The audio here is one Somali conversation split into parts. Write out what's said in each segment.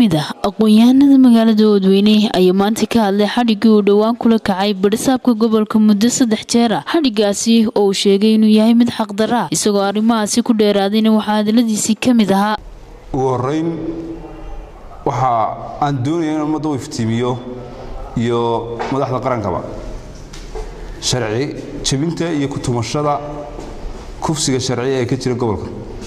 mid ah aqoon-yahanada magaalada oodweyne ayaa maanta ka hadlay xadhiggii uu dhowaan kula kacay badhisaabka gobolka muddo saddex jeer ah xadhiggaasi oo uu sheegay inuu yahay mid xaqdara ah isagoo arrimahaasi ku dheeraadayna waxaa hadaladiisii ka mid ahaa ugu horeyn waxa aan doonaya in ummadda u iftiimiyo iyo madaxda qarankaba sharci jebinta iyo kutumashada kufsiga sharciya ee ka jira gobolka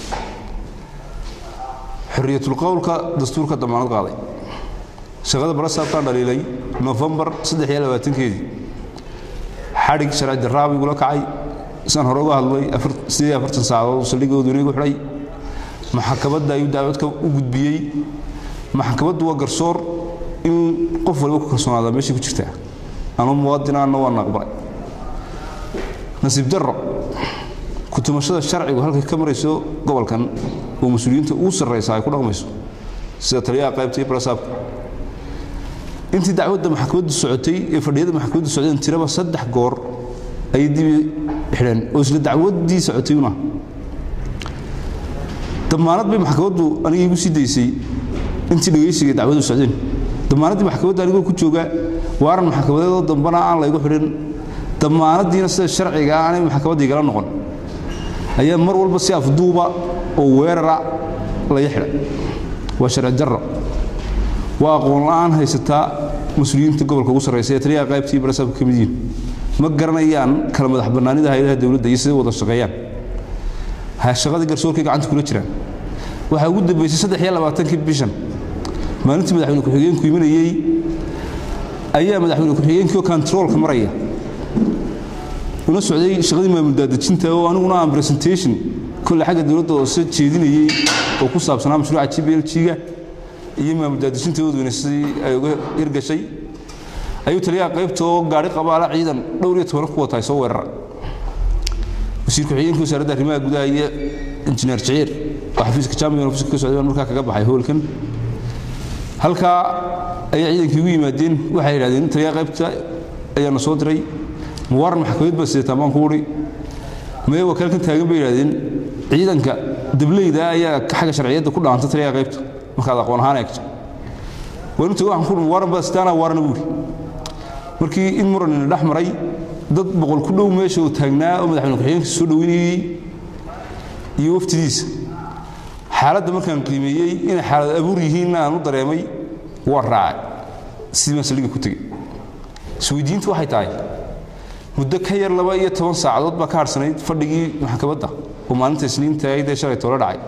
xorriyatulqowlka dastuurka damaanad qaaday shaqada barasaabkaa dhaliilay nofembar keedii xadhig sharci daraabi igula kacay isaan hore uga hadlay saacadood saldhigga oodweyne gu xidhay maxkamadda ayuu dacwadka u gudbiyey maxkamaddu waa garsoor in qof waliba ku kalsoonaada meeshay ku jirtaa anuu muwaadinaanna waan aqbalay nasiib darro kutumashada sharcigu halkay ka marayso gobolkan oo mas-uuliyiinta ugu sarraysa ay ku dhaqmayso sida taliyaha qaybta iyo barasaabka intii dacwadda maxkamaddu socotay ee fadhiyada maxkamaddu socdeen tiraba saddex goor ayay dibi xidheen oo isla dacwaddii socotay una damaanad bay maxkamaddu aniga igu sii daysay intii dhegaysiga dacwadu socdeen damaanaddii maxkamadda anigoo ku jooga waaran maxkamadeedoo dambana aan laygu xidhin damaanaddiina sida sharciga aanay maxkamaddii igala noqon ayaa mar walba si afduuba oo weerara laga xidha waa sharci darro waa aqoon la'aan haysataa mas-uuliyiinta gobolka ugu sarraysa ee taliyaha qaybtii barasaabka ka mid yihiin ma garanayaan kala madax bannaanida hayadaha dowladda iyo siday wada shaqeeyaan shaqadii garsoorkay gacanta kula jiraan waxaa ugu dambaysay saddex iyo labaatankii bishan maalintii madaxweyne ku-xigeenku imanayey ayaa madaxweyne ku-xigeenkii oo kontaroolka maraya una socday shaqadii maamul daadejinta oo aniguna aan presentation kolle xagga dowladda hoose jeedinayey oo ku saabsanaa mashruuca g b l g-ga iyo maamul daadejinta oodweyne sidii ay uga hirgashay ayuu taliyaha qaybta oo gaari qabaala ciidan dhowr iyo toban ku wataay soo weerara wasiir ku-xigeenkii wasaaradda arrimaha gudaha iyo injineer jiciir oo xafiiska champion office ka socday baan markaa kaga baxay hoolkan halkaa ayaa ciidankii ugu yimaadeen waxay yidhahdeen taliyaha qaybta ayaana soo diray muwaaran maxkamad baa sidataa baan ku udhi maya wakaalkan taagan bay yidhahdeen ciidanka dableyda ayaa xagga sharciyadda ku dhaanta taliyaha qaybta markaad aqoon ahaan eegto waanu tago waxaan ku udhi muwaaran baa sitaana waarana buuri markii in muranina dhex maray dad boqol ku dhow meesha uu taagnaa oo madaxweyne ku-xigeenka soo dhoweynayey iyo waftidiisa xaaladda markaan qiimeeyey inay xaalad abuur yihiinna aan u dareemay waan raacay sidii baan saldhigga ku tegey isweydiintu waxay tahay muddo ka yar laba iyo toban saacadood baa ka hadhsanayd fadhigii maxkamadda oo maalinta isniinta ahayd ee shalay toola dhacay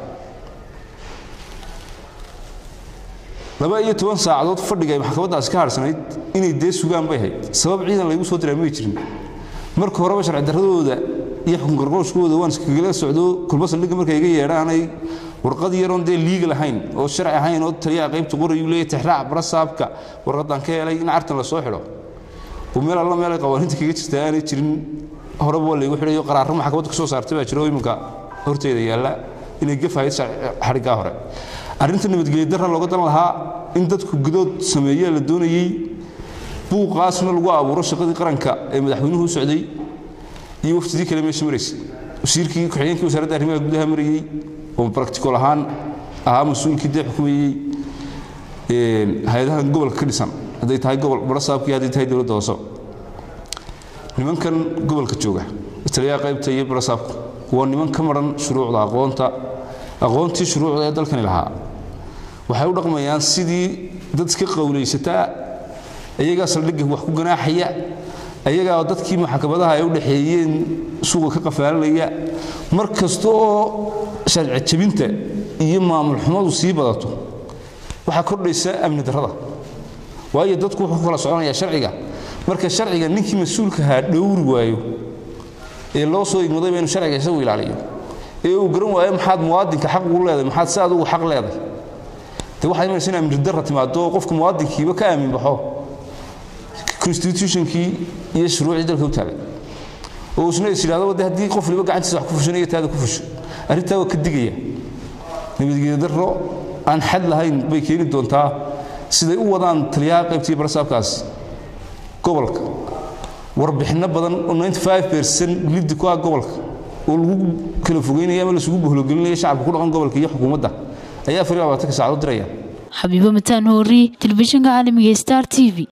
laba iyo toban saacadood fadhiga ay maxkamaddaasi ka hadhsanayd inay dee sugaan bay hayd sabab ciidan laygu soo diraa may jirin marka horeba sharci darradooda iyo xukun garqooshkooda waan iskagala socdo kulba saldhigga markay iga yeedhaanay warqad yaroon dee liigal ahayn oo sharci ahayn oo taliyaha qaybta qorayuu leeyahy tixraac barasaabka warqaddaan ka helay in cartan la soo xidho oo meel alla meel ay qawaaniinta kaga jirta aanay jirin horeba waa laygu xidhayo qaraarro maxkamadda ka soo saartay baa jira oo iminka horteeda yaalla inay gafahayd xadhiggaa hore arrinta nabadgelya darra looga dan lahaa in dadku gudood sameeye la doonayey buuqaasna lagu abuuro shaqadii qaranka ee madaxweynuhu u socday iyo waftidii kale meesha maraysay wasiirkii ku-xigeenkii wasaaradda arrimaha gudaha marayey oo practical ahaan ahaa mas-uulkii dee xukumayey hay-adahan gobolka ka dhisan hadday tahay gobol barasaabkii hadday tahay dowladda hoose nimankan gobolka jooga taliyaha qaybta iyo barasaabku waa niman ka maran shuruucda aqoonta aqoontii shuruucda ee dalkani lahaa waxay u dhaqmayaan sidii dad iska qowlaysataa iyagaa saldhigga wax ku ganaaxaya ayagaa dadkii maxkamadaha ay u dhaxeeyeen suuqa ka qafaalanaya mar kasta oo sharci jebinta iyo maamul xumadu sii badato waxaa kordhaysa amni darrada waayo dadku wuxuu ku kala soconayaa sharciga marka sharciga ninkii mas-uulkahaa dhowri waayo ee loo soo igmadayba inuu sharciga isagu ilaaliyo ee uu garan waayo maxaad muwaadinka xaq ugu leedahay maxaad si adugu xaq leedahay de waxaa imanaysa in amni darra timaado oo qofka muwaadinkiiba ka aamin baxo constitutionkii iyo shuruucdii dalka u taagay oo isna is yidhahdo de haddii qof waliba gacantiisa wax ku fushanayo taada ku fusho arrintaa waa ka digaya nabadgelyo darro aan xad lahayn bay keeni doontaa siday u wadaan taliyaha qaybtii barasaabkaas gobolka warbixinno badan oo 95 percent liddi ku ah gobolka oo lagu kala fogeynaya ama lasugu bohlogelinaya shacabka ku dhaqan gobolka iyo xukuumadda ayaa afar iyo labaatanka saacadood diraya xabiibo mataan hoori telefishinka caalamiga star t v